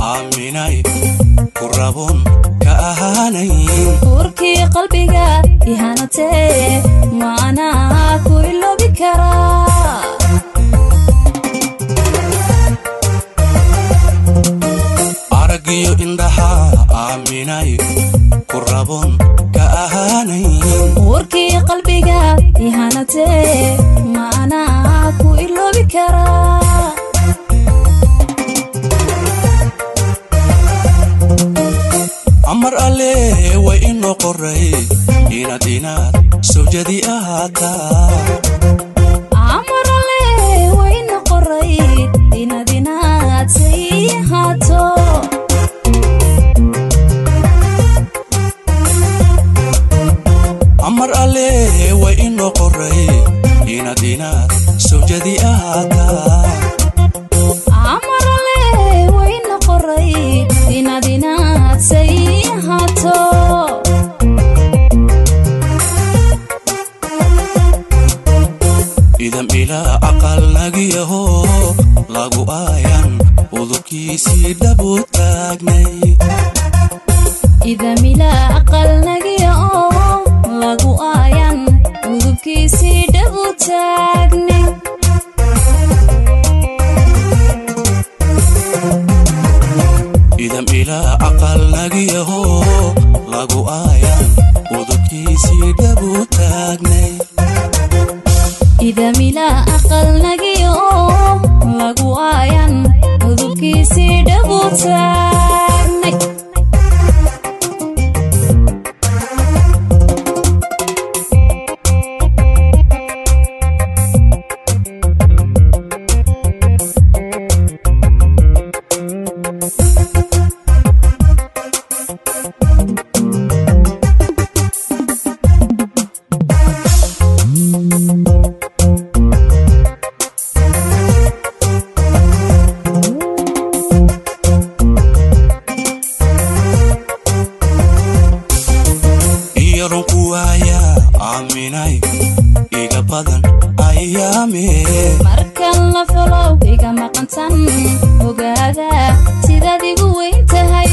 aaminay ku rabon ka ahaanayn urkii qalbiga ihanatee maanaa ku iloobi karaa aragiyo indhaha aaminay ku rabon ka ahaanayn urkii qalbiga ihanatee maanaa ku iloobi karaa amar alle way inoo qoray inaad inaad sawjadi ahaataa amarale wayna qoray inaad inaad say ahaato amar alle way inoo qoray inaad inaad sawjadi ahaataa amarale wayna qoray inaad inaad say ahaato idam ilaa aqal nagiyaho lagu aayan udubkiisii dhabu taagnay idamila aqal nagiya oo lagu aayan udubkiisii dhabu taagne idam ilaa aqal nagiyaho lagu aayan udubkiisii dhabu taagnay idamila aqal nagiya oo lagu aayan udubkiisii dhabu taagnay iyaron ku waaya aaminay iga badan ayaame markan la falow iga maqantan ogaada sidaad igu weyn tahay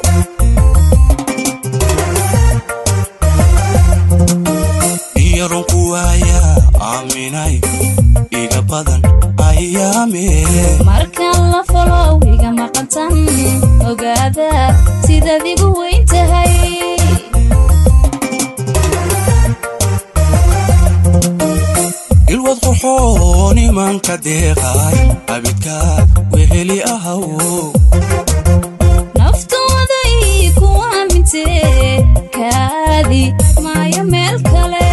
iyaron ku waaya aaminay iga badan ayaame markan la falow iga maqantan ogaada sidaad igu weyn tahay ilwad qoxoon imanka deeqay abidkaad weheli ahaw naftooda ii ku aamintee kaadi maayo meel kale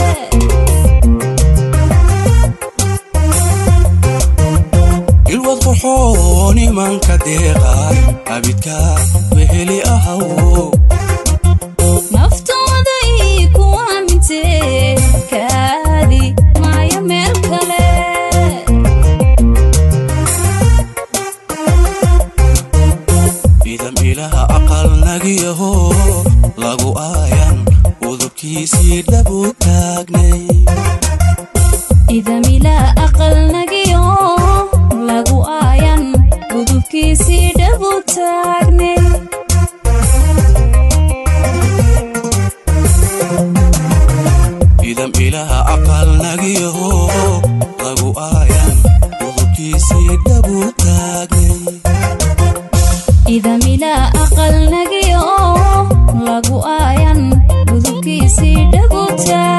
ilwad qoxoon imanka deeqay abidkaad weheli ahaw naftooda ii ku aamintee kaadi maayo meel kale idam ilaha aqal nagiyaho lagu aayan udubkiisii dhabu taagnay idamila aqal nagiyo lagu aayan udubkiisii dhabu taagnay idam ilaha aqal nagiyaho lagu aayan udubkiisii dhabu taagnay idamila aqal nagiyo lagu aayan udubkiisii dhabu taagnay